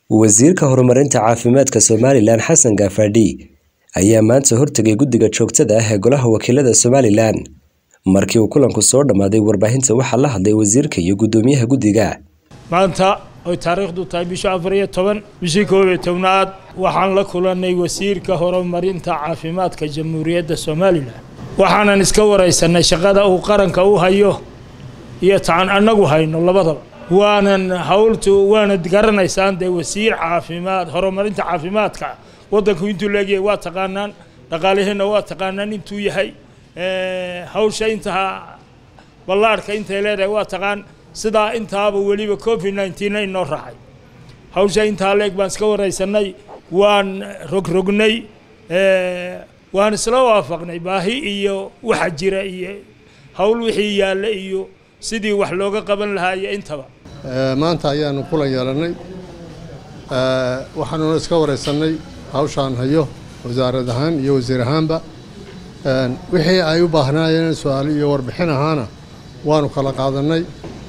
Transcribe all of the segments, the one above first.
Wasiirka Horumarinta Caafimaadka Somalilan Xasan Gaafadhi ayaa maanta hortagay guddiga joogtada ah ee Golaha Wakiilada Somalilan. Markii uu kulanku soo dhammaaday warbaahinta waxaa la hadlay wasiirka iyo guddoomiyaha guddiga. maanta oy taariikhdu tahay bisha afar iyo toban bishii koob iyo tobnaad waxaan la kulannay wasiirka horumarinta caafimaadka jamhuuriyadda somalilan waxaanan iska waraysanay shaqada uu qaranka u hayo iyo taan annagu hayno labadaba waanan hawltu waanad garanaysaan dee wasiir caafimaad horumarinta caafimaadka waddanku intuu leegyahay waa taqaanaan dhaqaalaheenna waa taqaanaan intuu yahay hawsha intaa ballaarhka intay leedahay waa taqaan sidaa intaaba weliba covid nineteen inoo raacay hawsha intaa leeg baan iska waraysanay waan rogrognay waan isla waafaqnay baahi iyo waxa jira iyo hawl wixii yaalla iyo sidii wax looga qaban lahaa iyo intaba maanta ayaanu kulan yeelannay waxaanuna iska waraysanay hawshaan hayo wasaarad ahaan iyo wasiir ahaanba wixii ay u baahnaayeen su-aalo iyo warbixin ahaana waanu kala qaadannay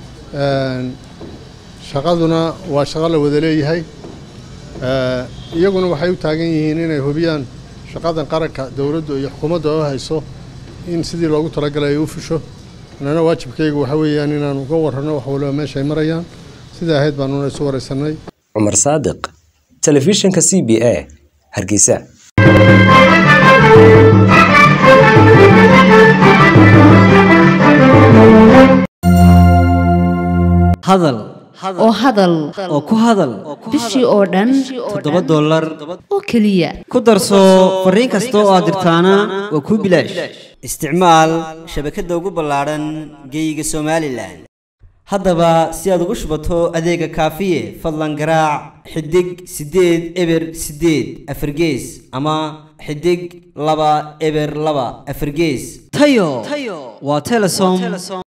shaqaduna waa shaqo la wada leeyahay iyaguna waxay u taagan yihiin inay hubiyaan shaqadan qaranka dowladdu iyo xukuumadda oo hayso in sidii loogu talagalay ay u fusho annana waajibkaygu waxa weeyaan inaanu uga warranno wax waliba meesha ay marayaan sidaa ahayd baanuna isu waraysanay Cumar Saadiq, Telefishinka CBA, Hargeysa. hadal oo hadal oo ku hadal bishii oo dhan toddoba dollar oo keliya ku darso fariin kasta oo aad dirtaana waa kuu bilaash isticmaal shabakadda ugu ballaadhan geeyiga somalilan haddaba si aad ugu shubato adeega kaafiye fadlan garaac xidig siddeed eber siddeed afargees ama xidig laba eber laba afargees tayo waa telesom